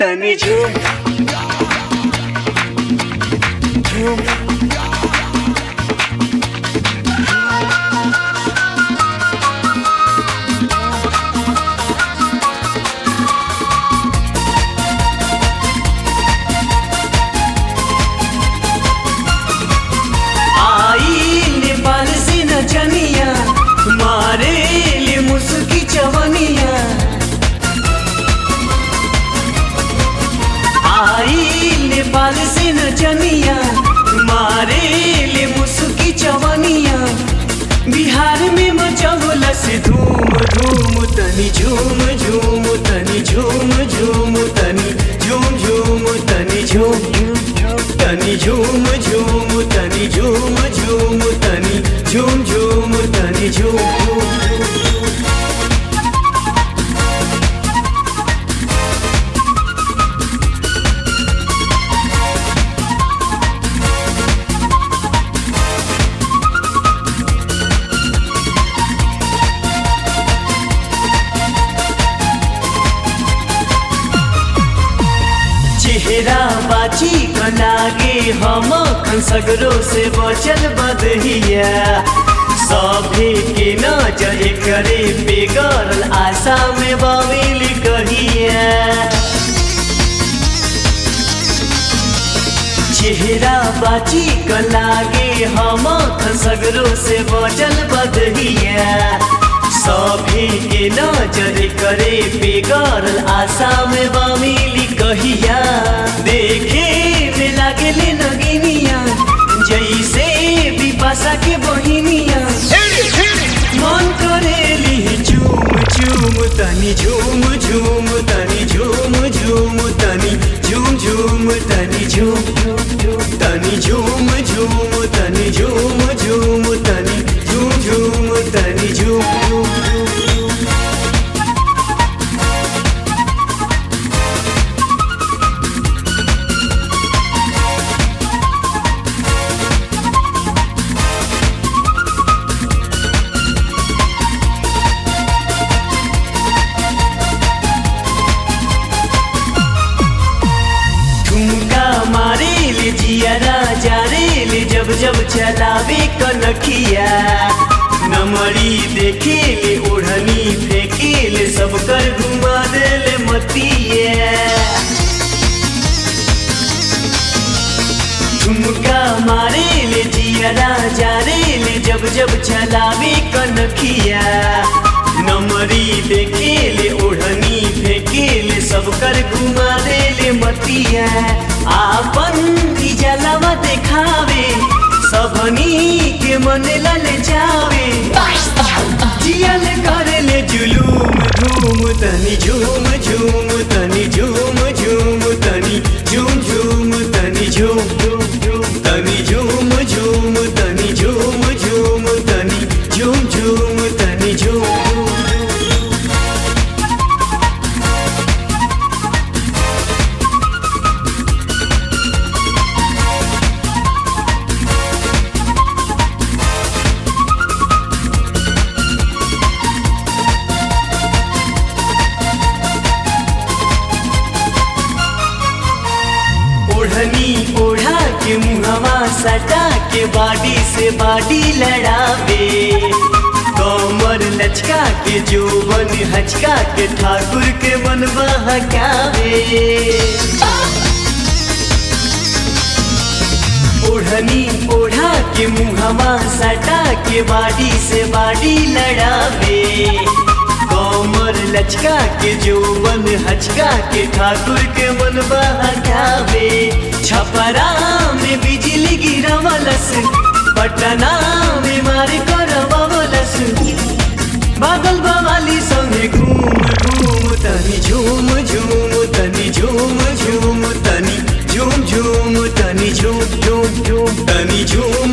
तनी झूम झूम आई नेपाल से नचनिया मारे ले मुस्की चवनिया आई नेपाल से नचनिया मारे ले मुस्की चवनिया बिहार में मचौला से धूम धूम तनी झूम झूम तनी झूम झूम तनी झूम झूम तनी झूम तनी झूम झूम तनी झूम झूम तनी झूम झूम तनी झूम चेहरा बाची लागे हम सगरो से बचल बदहिया सभे के नजर करे बेगरल आशा में बमिल कहिया चेहरा बाची लागे हम सगरो से बचल बदहिया सभी के नजर करे बेगरल आशा में बमिली कहिया देखे में लागले नगिनिया जैसे विपाशा के बहिनिया मन करेली झूम झूम तनी झूम झूम तनी झूम झूम तनी झूम झूम तनी झूम तनी झूम झूम तनी झूम झूम तनी झूम झूम तनी झूम ठुमका मारे ले जियारा जारे ले जब जब चलावे कनखिया नमरी देखे ले ओढ़नी फेंके ले सब कर घुमा दे ले मतिया ठुमका मारे ले जियारा जारे ले जब जब चलावे कनखिया नमरी देखे ले ओढ़नी फेंके ले सब कर घुमा दे ले मतिया आपन जलवा देखावे सबनी के मन लले जावे जियल करे ले जुलूम धूम तनी झूम झूम तनी झूम झूम तनी झूम झूम तनी झूम झूम झूम तनी झूम झूम तनी झूम झूम तनी झूम झूम तनी झूम ओढ़नी ओढ़ा के मुहवा सटा के बाडी से बाडी लड़ावे कमर लचका के जोबन हचका के ठाकुर के मन बहकावे ओढ़नी ओढ़ा के मुहवा सटा के बाडी से बाडी लड़ावे कमर लचका के जोबन हचका के ठाकुर के मन बहकावे छपरा में बिजली गिरवलस पटना में मारे करवलस बादल बवाली संगे घूम घूम तनी झूम झूम तनी झूम झूम तनी झूम झूम तनी झूम झूम झूम तनी झूम